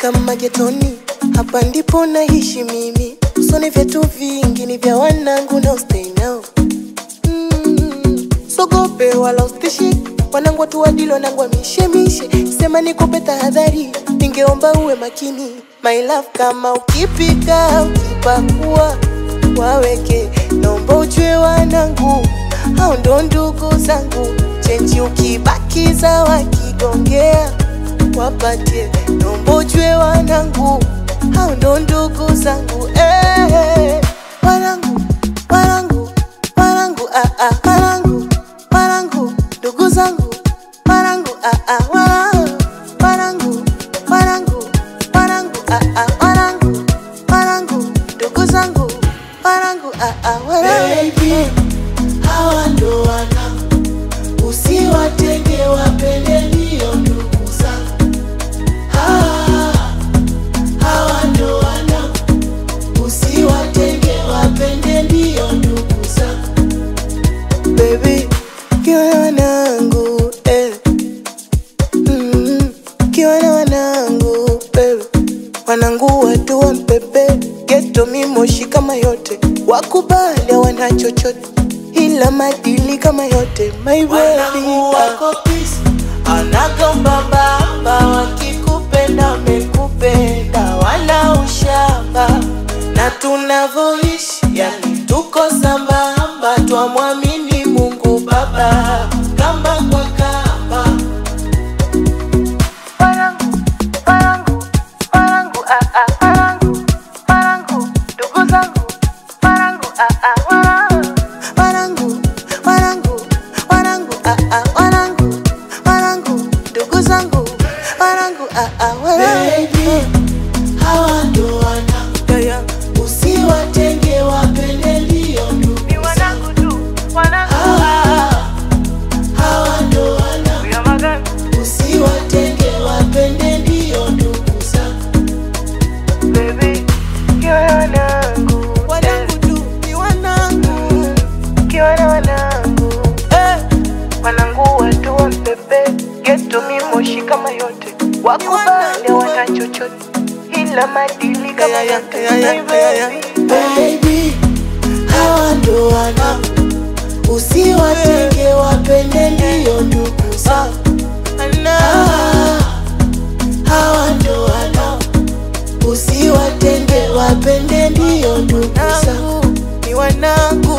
kama getoni, hapa ndipo naishi mimi. Usoni vyetu vingi ni vya wanangu na stay now. Mm, sogope wala ustishi wanangu watu wadilo nangwa mishemishe, sema nikupe tahadhari, ningeomba uwe makini my love, kama ukipika ukipakua waweke, naomba ujue wanangu hao ndo ndugu zangu, chenji ukibakiza wakigongea wapatie, naomba ujue wanangu hao ndo ndugu zangu eh, wanangu wanangu wanangu ah, ah, wanangu wanangu ndugu zangu wanangu ah, ah, wanangu wanangu wanangu wanangu ah, ah, wanangu wanangu ndugu zangu wanangu ah, ah, wanangu Baby, hawa ndo wanangu, usiwatenge wapende ndio ndugu zangu. Hawa, hawa ndo wanangu, usiwatenge wapende ndio ndugu zangu. baby kiwa na wanangu eh. mm, kiwa na wanangu baby wanangu watu wa mpebe geto mimoshi kama yote wakubali wana chochote ila madili kama yote my baby Wanangu wako peace, anagomba baba, wakikupenda wamekupenda, wala ushamba na tunavyoishi, yani tuko sambamba, twamwamini Mungu Baba kamba kwa kamba. wanangu wanangu wanangu ah, ah, wanangu wanangu ndugu zangu wanangu ah, ah, wanangu wanangu wanangu wanangu ah, ah, wanangu wanangu ndugu zangu wanangu ah, ah, wanangu Baby, hawa ndo wanangu, yeah, yeah. usiwatenge wapende ndio ndugu Ni wanangu tu wanangu Hawa, hawa ndo wanangu ya magani Usiwatenge wapende ndio ndugu zangu. baby kiwa na wanangu Wanangu tu ni wanangu. kiwa na wanangu Eh, wanangu watu wa mpebe geto mimoshi kama yote wakubali wana chochote ila madili kama Yeah, yeah, yote yeah, yeah, My yeah, yeah. baby. baby, hawa ndo wanangu. Usiwatenge wapende ndio ndugu zangu. Ah, hawa ndo wanangu. Usiwatenge wapende ndio ndugu zangu. ni wanangu